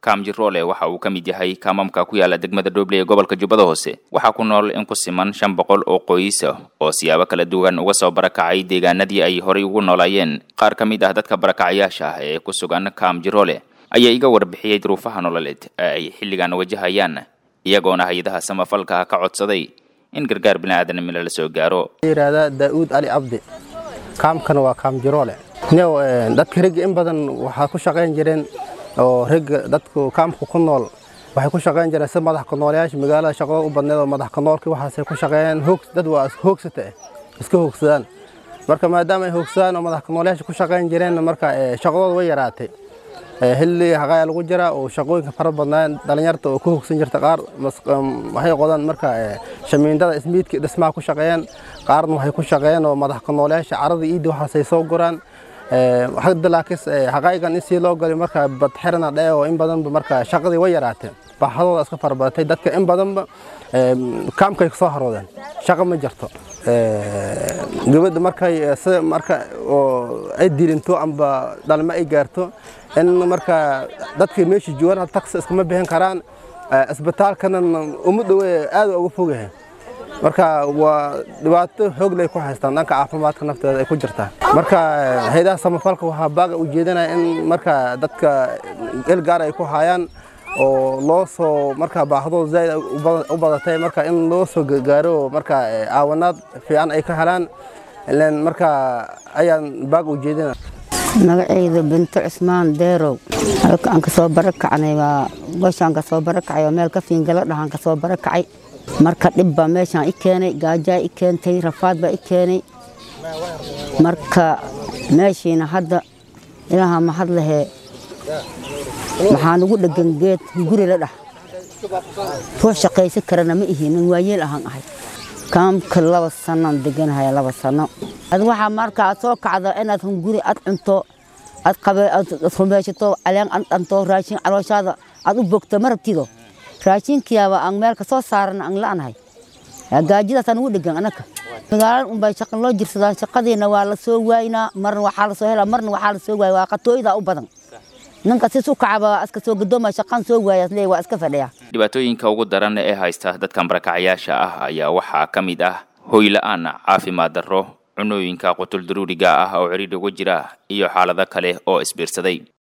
kaam jiroole waxa uu ka mid yahay kaamamka ku yaala degmada dhoble ee gobolka jubbada hoose waxaa ku nool in ku siman shan boqol oo qoysa oo siyaabo kala duwan uga soo barakacay deegaanadii ay horay ugu noolaayeen qaar ka mid ah dadka barakacayaasha ah ee ku sugan kaam jiroole ayaa iga warbixiyey duruufaha nololeed ee ay xilligan wajahayaan iyagoona hay-adaha samafalka ka codsaday in gargaar biniaadanimo la soo gaaro yidhaahdaa daa'uud cali cabdi kaamkana waa kaam jiroole new dadka ragga in badan waxaa ku shaqayn jireen oo ragga dadku kaamka ku nool waxay ku shaqayn jireen si madax kanoolayaasha magaalada shaqadooda u badneed oo madax kanoolkii waxaasay ku shaqeeyeen hoog dad waa hoogsata eh iska hoogsadaan marka maadaama ay hoogsadaan oo madax kanoolayaasha ku shaqayn jireen marka shaqadooda way yaraatay xilli haqaaya lagu jiraa oo shaqooyinka fara badnaan dhalinyarta oo ku hogsan jirta qaar waxay qodaan marka shamiindada ismiidka dhismaha ku shaqeeyaan qaarna waxay ku shaqeeyeen oo madax kanoolayaasha carada iidda waxaasay soo guraan hadda laakiin haqaayigan in sii loo galay marka badxirana dhee oo in badanba marka shaqadii way yaraateen baaxadooda iska farabadatay dadka in badanba kaamkay soo haroodeen shaqo ma jirto gabadha markay sida marka oo ay dilinto amba dhalmo ay gaarto in marka dadka meesha joogaan taksi iskama bixin karaan isbitaalkana uma dhowe aad uga fogyahay marka waa dhibaato xoog lay ku haystaan dhanka caafimaadka nafteeda ay ku jirtaa marka haydaha samafalka waxaa baaga ujeedinaya in marka dadka el gaar ay ku hayaan oo loo soo marka baahadooda zaaid u badatay marka in loo soo gaaro marka caawanaad fiican ay ka helaan ilan marka ayaan baaga ujeedina magacayda binto cusmaan deerow halka aan kasoo barakacnay waa gooshaan kasoo barakacay oo meel ka fiingalo dhahaan kasoo barakacay marka dhib baa meeshaan i keenay gaajaa i keentay rafaad baa i keenay marka meeshiina hadda ilaaha mahad lahee waxaan ugu dhegan geed guri la dhah ruux shaqaysan karana ma ihi nin waayeel ahaan ahay kaamka laba sannoan deganahaya laba sanno ad waxaa marka aad soo kacdo inaad hunguri aad cunto aad qabe aad rumaysato caleen aad dhanto raashin calooshaada aad u bogto ma rabtido raashinkiyaaba aan meel ka soo saaran aan la'nahay gaajadaasaan ugu dhegan anaka magaalada unbay shaqa loo jirsadaan shaqadiina waa la soo waaynaa marna waxaa la soo helaa marna waxaa la soo waaya waa qatooyda u badan ninka sis u kacaba iska soo gadooma shaqaan soo waayaas leey waa iska fadhiya dhibaatooyinka ugu daran ee haysta dadkan barakacayaasha ah ayaa waxaa ka mid ah hoy la-aan caafimaad darro cunooyinka qutul daruuriga ah oo cidhiidh ugu jira iyo xaalado kale oo isbiirsaday